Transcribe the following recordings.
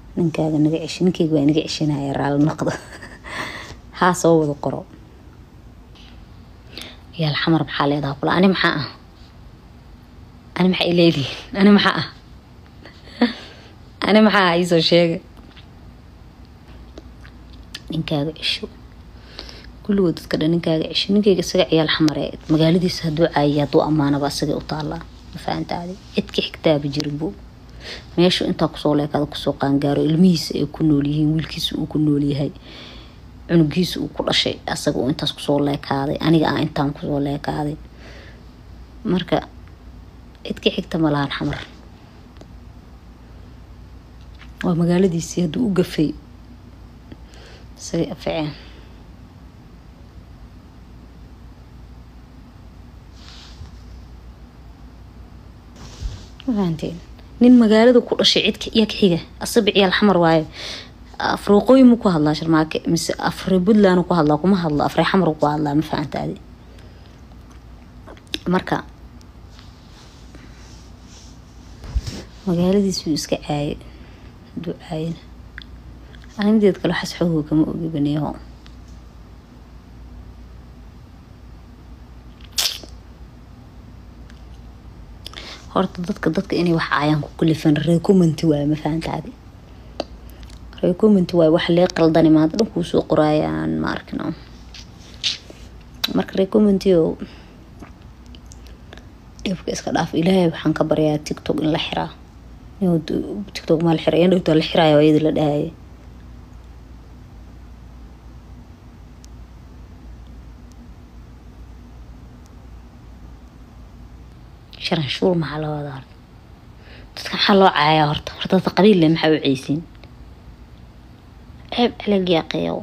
ninkaaga naga ceshi ninkayga waa naga ceshinaya raalli noqdo haa soo wada qoro yaal xamar maxaa leedaha kula ani maxaa ah ani maxaa ileedihin ani maxaa ah ani maxaa ah iisoo sheega ninkaaga cesho kulligood dadka dhan ninkaaga cesho ninkayga isaga ciyaal xamare magaaladiisa hadduu caayiya hadduu ammaanaba asagay u taallaa ma fahantaadi cidka xigtaaba jirinbo meeshu intaa kusoo leekada kusoo qaangaaro ilmihiisa ay ku nool yihiin wiilkiisa uu ku nool yahay cunugiisa uu ku dhashay asaga uu intaas kusoo leekaaday aniga ah intaan kusoo leekaaday marka cidka xigta ma lahan xamar waa magaaladiisii hadduu u gafay isagay afaceen fahanteen nin magaalada ku dhashay cidka iyo ka xiga asaba ciyaal xamar waaye afruuqooyin mu ku hadlaa sharmaake mise afre puntland ku hadlaa kuma hadlo afre xamar ku hadlaa ma fahantaadi marka magaaladiisuu iska caaye haduu caayana arinteed kale waxaas xooga kama ogi baneeho horta dadka dadka inay wax caayaan ku kalifan recommenti waaye ma fahantaadi recommenti waaye wax lee qaldani maanta dhan kuu soo qoraayaan ma arkino marka recommenti oo dhibka iska dhaaf ilaahay waxaan ka baryaa tiktok in la xiraa tiktok maa la xiraa yan dhowtaa la xiraayo iyada la dhahaya sharan shuur maxaa la wadaa horta dadka maxaa loo caayaa horta horta dadka qabiil leh maxaa u ceysiin ceeb calagiyaa qayow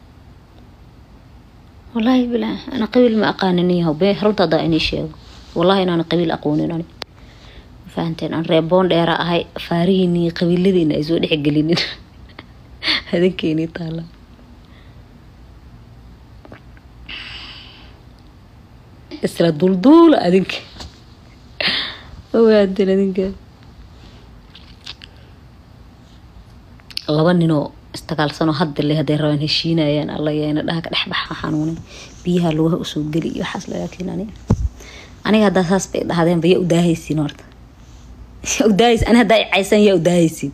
wallaahi bilaa ana qabiil ma aqaanin yahow bee runta haddaa inii sheego wallahi inaana qabiil aqoonin ani fahanteen aan reeboon dheera ahay faarihiinii qabiiladiina ay soo dhexgelinin hadankeenii taala isla dulduula adinka owaadin adinka laba ninoo istagaalsanoo hadda le hadday rabaan heshiinayaan alla yeena dhaha ka dhexbaxa xanuunay biyaha lugaha usoo geli iyo waxaas laakiin ani aniga haddaa saas bay dhahdeenba yaa udaahaysiin horta yaa udaahaysin ani haddaa icayseen yaa udaahaysiin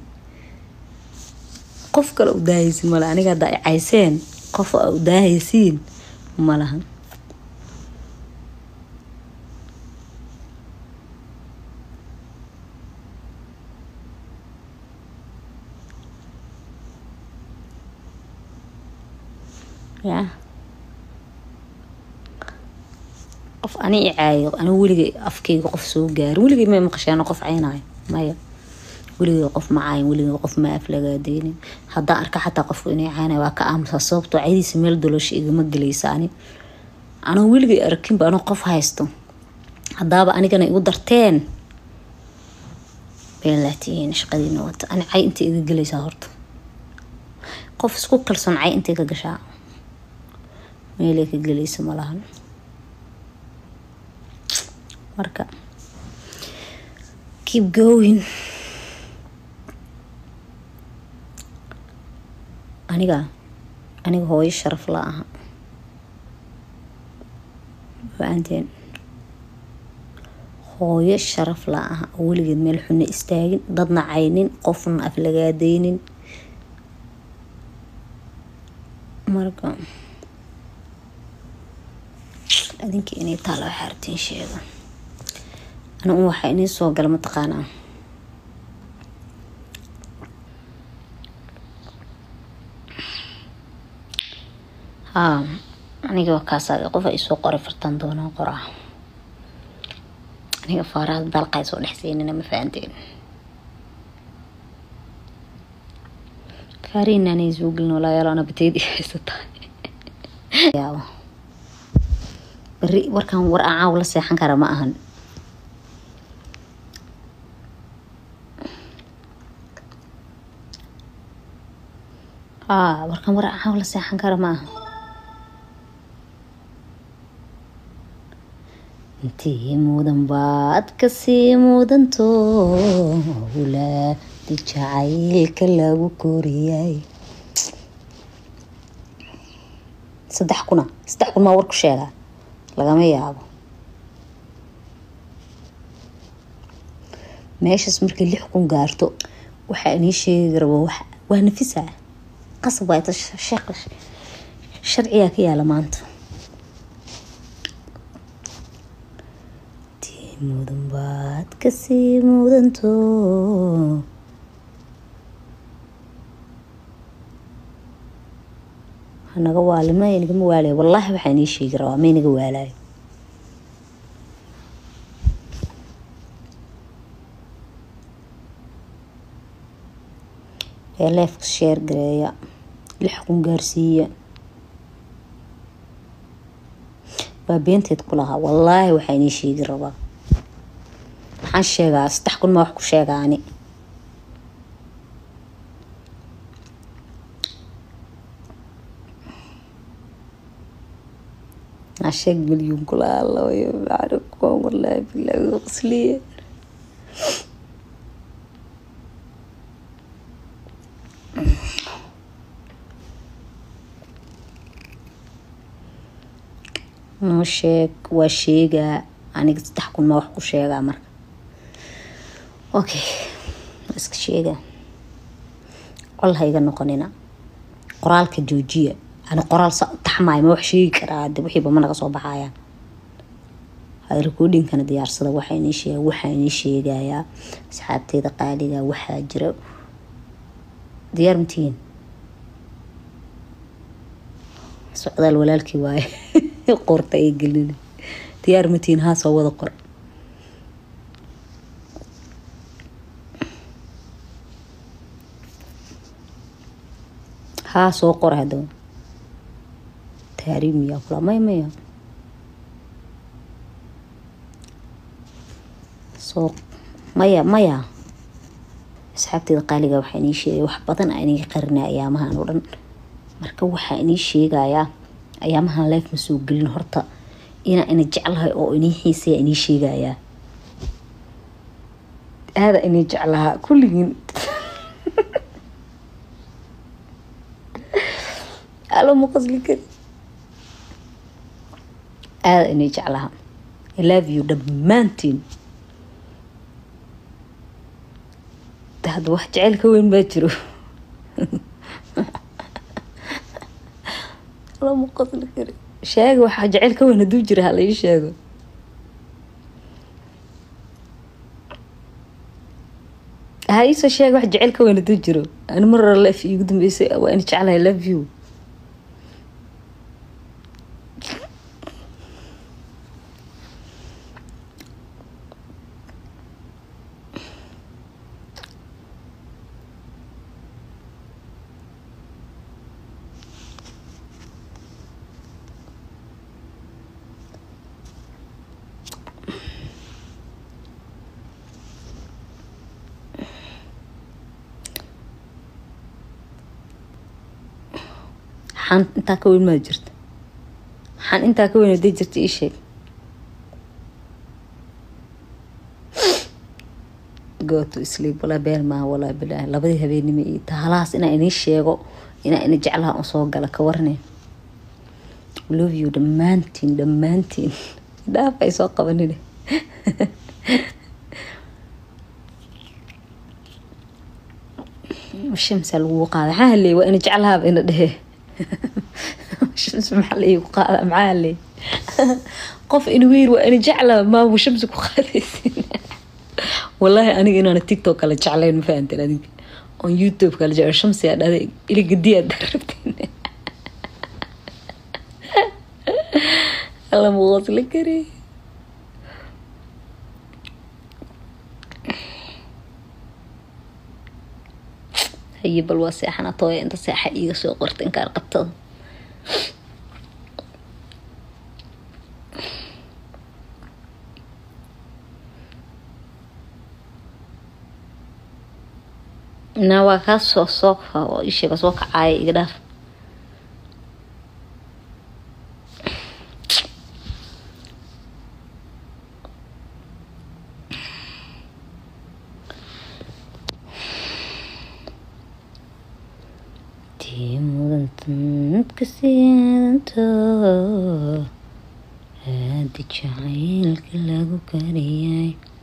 qof kale udaahaysiin male aniga haddaa icayseen qof a udaahaysiin malahan ya qof ani i caayo ani weligay afkayga qof soo gaarin weligay may maqasheen qof caynayo maya weligay qof ma caayin weligay qof ma aflagaadeynin haddaa arka xataa qofku inay caynayo waa ka aamusa sababtoo caydiisa meel doloosha igama gelaysa ani anoo weligay arkinba anoo qof haysto haddaaba anigana igu darteen beelaatihiin shaqadiina wata ani cay inta iga gelaysaa horta qof isku kalsoon cay intay ka gashaa meelay ka gelaysa malahan marka keep going aniga aniga hooyo sharaf la aha faanteen hooyo sharaf la aha oo weligeed meel xuna istaagin dadna caynin qofna aflagaadeynin marka adinka inay taala waxaa artiin sheega ana un waxaa inii soo gala mataqaanaa haa aniga waa kaasaa qof ay soo qoray fartaan doonaa qoraa aniga faaraha dalqay soo dhex siinina ma fahanteen faarihinanay soo gelin walaayaal ana bateedi haysataa yaabo beri warkan war aan caaw la seexan kara ma ahan haa warkan war aan caaw la seexan kara ma ahan intii mudan baad kasii mudanto hula jacaylka lagu koriyay saddex kuna saddex kun maa war ku sheegaa lagama yaabo meeshaas markay lix kun gaarto waxaa inii sheegi rabo waa nafisa qasab waay sheekh sharcigaa ka yaala maanta tii mudan baad kasii mudanto hanaga waali ma nagama waalay wallaahi waxaa inii sheegi rabaa may naga waalayo ee leefka sheer gareeya lix kun gaarsiiya waa beenteed ku lahaa wallaahi waxaa inii sheegi rabaa maxaan sheegaa saddex kun ma wax ku sheegaani عشاق مليون كل الله ويبارككم والله بالله غسلية noo sheeg waa sheegaa aniga saddex kun ma wax ku sheegaa marka okay waa iska sheegaa col ha iga noqonina qoraalka joojiya ani qoraal sa u taxmaayo ma wax sheegi karaa de wixiiba ma naga soo baxayaan recordingkana diyaarsada waxaa inii sheega waxaa inii sheegayaa asxaabteeda qaaliga waxaa jira diyaar matihiin socdaal walaalkii waaye qorta ay gelin diyaar matihiin haa soo wada qor haa soo qor hadow taariib miyaa kula may maya soo maya maya asxaabteeda qaaliga waxaa inii sheegay wax badan a inii qarina ayaamahan oo dhan marka waxaa inii sheegayaa ayaamahan leef ma soo gelin horta inaa ina jeclahay oo inii xiisaya inii sheegayaa aada inii jeclahaa kulligiin alo ma qasli kari aada inii jeclaha i love you dhammaantiin hadda wax jeceyl ka weyn baa jiro lama qasli kari sheega waxaa jeceyl ka weyn hadduu jira hala ii sheego ha iisoo sheega wax jeceyl ka weyn hadduu jiro ani mar hore lef iigu dambeysay waa ina jeclahay love you maxaan intaa ka weyn maa jirta maxaan intaa ka weyn haday jirta ii sheeg go to sleep walaa beel maaha walaa bilaahi labadii habeenimo iyo tahalahaas inaa inii sheego inaa ina jeclaha un soo gala ka warane love you dhammaantiin dhammaantiin dhaaf ay soo qabanine shamsa lagu qaada maxaa haley waa ina jeclahaaba ina dhehe shams maxaa laigu qaada maxaa haley qof inwiir waa ina jeclaa maamu shamsi ku qaadaysin wallaahi aniga inaana tiktok kala jeclayn ma fahanteen adiga on youtube kala jecel shamsi aa dhahday iligadi aad rabteen alla muqosli kari haye bal waa seexana tooya inta seexa iiga soo qorta inkaan qabtada na waa kaa soo soo isheega soo kacaaya iga dhaaf tii mudantadka siidanto haadi jacaylka lagu kariyay